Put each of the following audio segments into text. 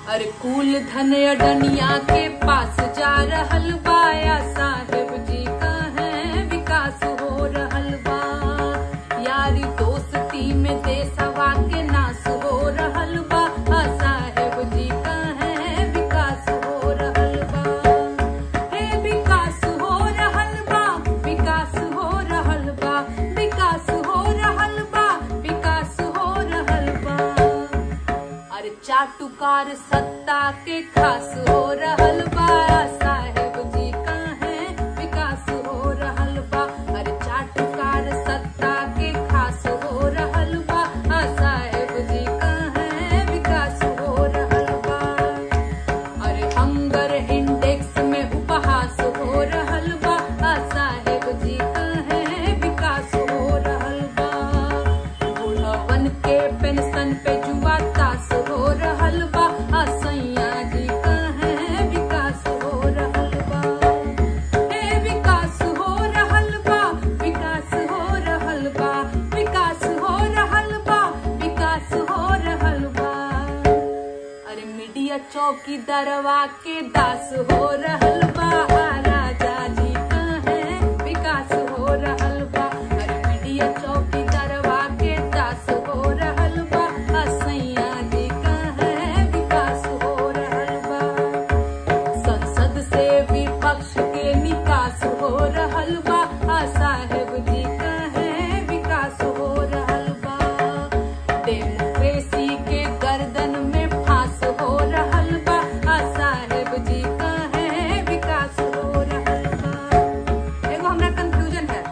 अरे कुल धन अडनिया के पास जा रहल बाया साहेब जी का है विकास हो रहल बा यारी दोस्ती में देशवा के नाश हो रहल बा आ साहेब जी का है विकास हो रहल बा हे विकास हो रहल बा विकास हो रहल बा विकास हो रहल बा विकास हो रहल बा अरे चाटुकार सत्ता के खास हो रहल बा साहेब जी का है विकास हो रहल बा अरे चाटुकार सत्ता के खास हो रहल बा आ साहेब जी का है विकास हो रहल बा अरे हंगर इंडेक्स में उपहास हो रहल बा आ साहेब जी का है विकास हो रहल बा बुढ़वन के पेंशन पे जुआ तास हो रहल बा आ सैया जी का है विकास हो रहल बा हे विकास हो रहल बा विकास हो रहल बा विकास हो रहल बा विकास हो रहल बा अरे मीडिया चौकी दरवा के दास हो रहल बा आ राजा जी का है विकास हो रहल बा अरे मीडिया चौकी दरवा के दास हो रहल बा आ सैया जी का है विकास हो रहल बा संसद से विपक्ष के निकास हो रहल बा आ साहेब जी का है विकास हो रहल बा डेमोक्रेसी के गर्दन में फांस हो रहल बा आ साहेब जी का है विकास हो रहल बा एगो हमरा कंफ्यूजन है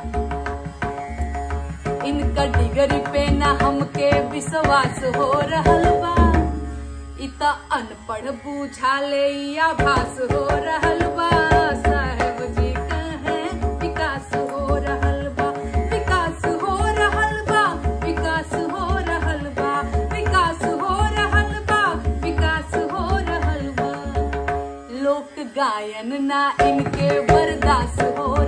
इनका डिगरी पे ना हमके विश्वास हो रहल बा इ त अनपढ़ बुझाले या भास हो रहल बा साहेब जी का है विकास हो रहल बा विकास हो रहल बा विकास हो रहल बा विकास हो रहल बा विकास हो रहल बा लोक गायन ना इनके बर्दाश्त हो